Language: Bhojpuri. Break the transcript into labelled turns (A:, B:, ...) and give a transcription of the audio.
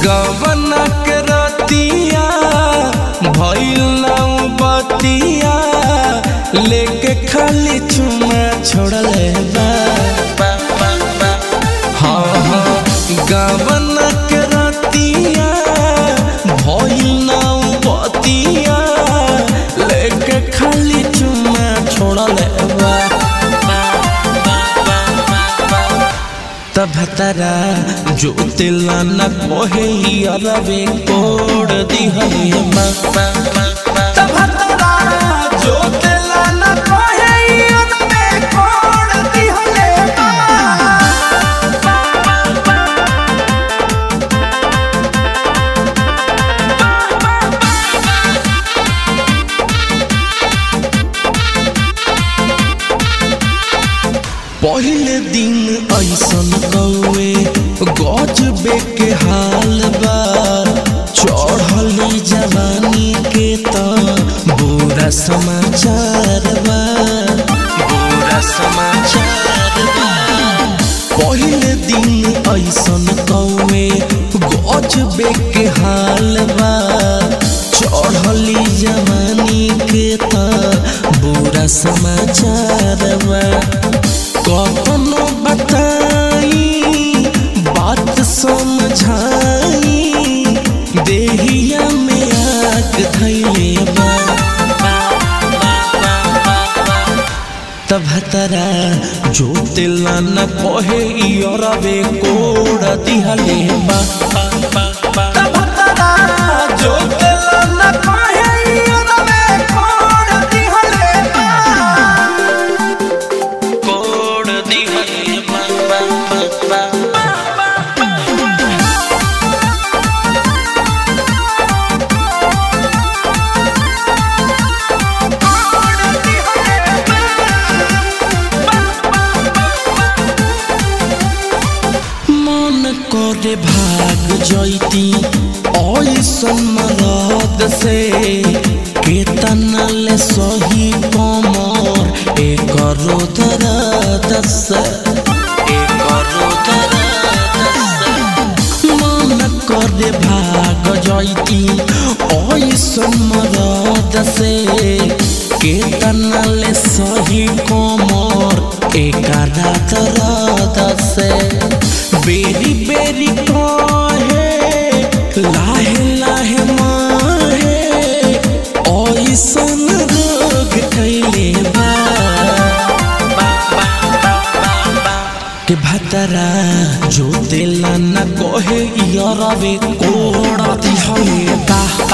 A: गवना के रतिया भइल नाउ बतिया लेके खाली चुमा छोड़ले बा हाँ हाँ गवना के रतिया भइल नाउ बतिया लेके खाली चुमा छोड़ले बा तब तरा जो तिला न कोहे अरवे कोड दिहले मा तब तरा जो तिला न कोहे अरवे कोड दिहले मा पहले दिन ऐसन कौए गजबे के हाल बा चढ़ली जवानी के त बुरा समाचार बा बुरा समाचार बा पहले दिन ऐसन कौए गजबे के हाल बा चढ़ली जवानी के त बुरा समाचार बा कखनो बताई बात समझाई देहिया में आग धैले बा तब तरा जो तिला न कहे इरवे कोड दिहले बा तब तरा जो तिला न कहे इरवे कोड दिहले बा कोड दिहले बा बा बा मन करे भाग जैती ऐसन मरद से केतना ले सही कमर एक दर्द से एक दर्द से मन करे भाग जैती ऐसन मरद से केतना ले सही कमर एक दर्द से बेरी बेरी कहे लाहे लाहे माहे ऐसन रोग कैले बा के भतरा जो दिला न कहे यरवे कोड़ा दिहले बा